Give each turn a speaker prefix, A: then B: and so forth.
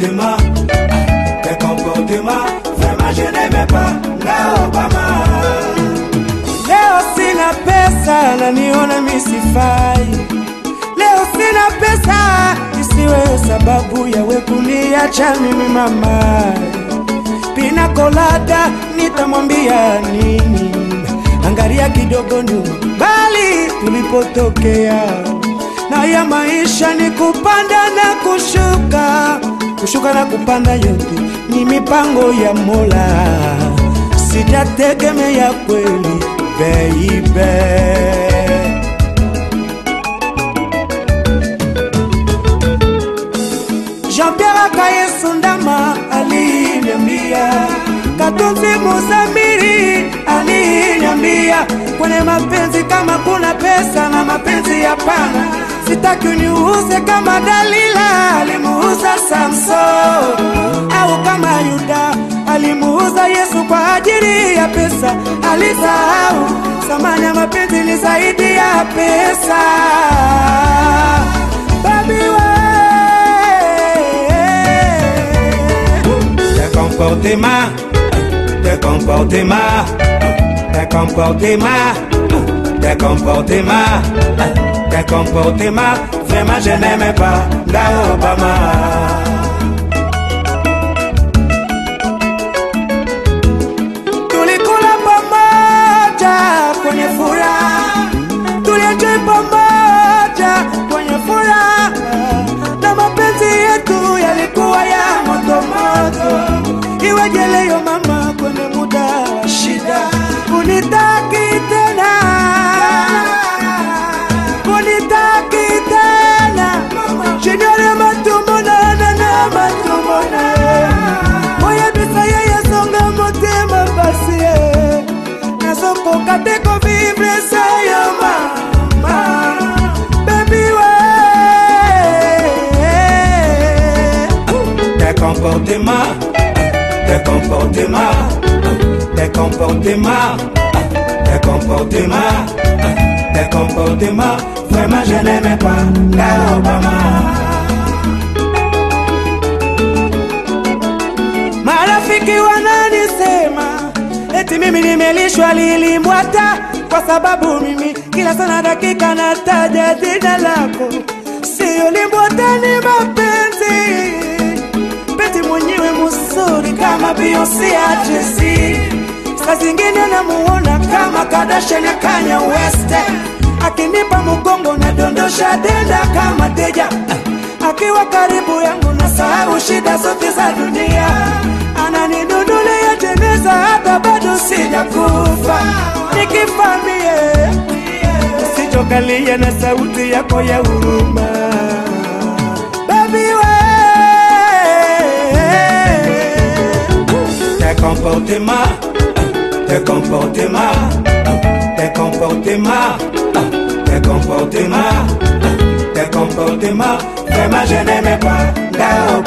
A: comportements, tes comportements, vraiment je n'aimais pas nga Obama.
B: Leo sina pesa na niona misifai. Leo sina pesa isiwe sababu ya we kuniacha mimi mama. Pina kolada nitamwambia nini? Angalia kidogo nyuma, bali tulipotokea. Na ya maisha ni kupanda na kushuka, kushuka na kupanda, yote ni mipango ya Mola sijategemea kweli baby. Jean-Pierre Akayesu Ndama aliniambia, Katunzi Musamiri aliniambia, kwenye mapenzi kama kuna pesa na mapenzi hapana, sitaki uniuze kama Dalila alimuuza Samson, au kama Yuda alimuuza Yesu kwa ajili ya pesa. Alisahau thamani ya mapenzi ni zaidi ya pesa. Baby we
A: Tes comportements, tes comportements, tes comportements, tes comportements, tes comportements, vraiment je n'aimais pas nga Obama.
B: tulikula pamoja kwenye furaha, tulienjoy pamoja kwenye furaha, na mapenzi yetu yalikuwa ya moto moto. Iweje leo mama, kwenye muda wa shida unitaki tena, unitaki tena, shinyore matumbo na na na matumbo na oya bisa ye yasonga motema pasi ye nazokoka te kovivre sa yo mama bebi we
A: Tes comportements, tes comportements, tes comportements, tes comportements, tes comportements, vraiment je n'aimais pas nga Obama.
B: marafiki wananisema eti mimi nimelishwa lilimbwata kwa sababu mimi kila sana dakika nataja jina lako siyo limbwata ni mapenzi peti mwenyewe mzuri kama Beyonce ajesi saa zingine namuona kama Kardashian ya Kanye West akinipa mgongo na dondosha denda kama teja akiwa karibu yangu na sahau shida zote za dunia ananidudulia jeneza hata bado sijakufa nikifamie usichokalia na sauti yako ya huruma Baby we
A: Tes comportements, tes comportements, tes comportements, tes comportements, tes comportements, vraiment je n'aimais pas nga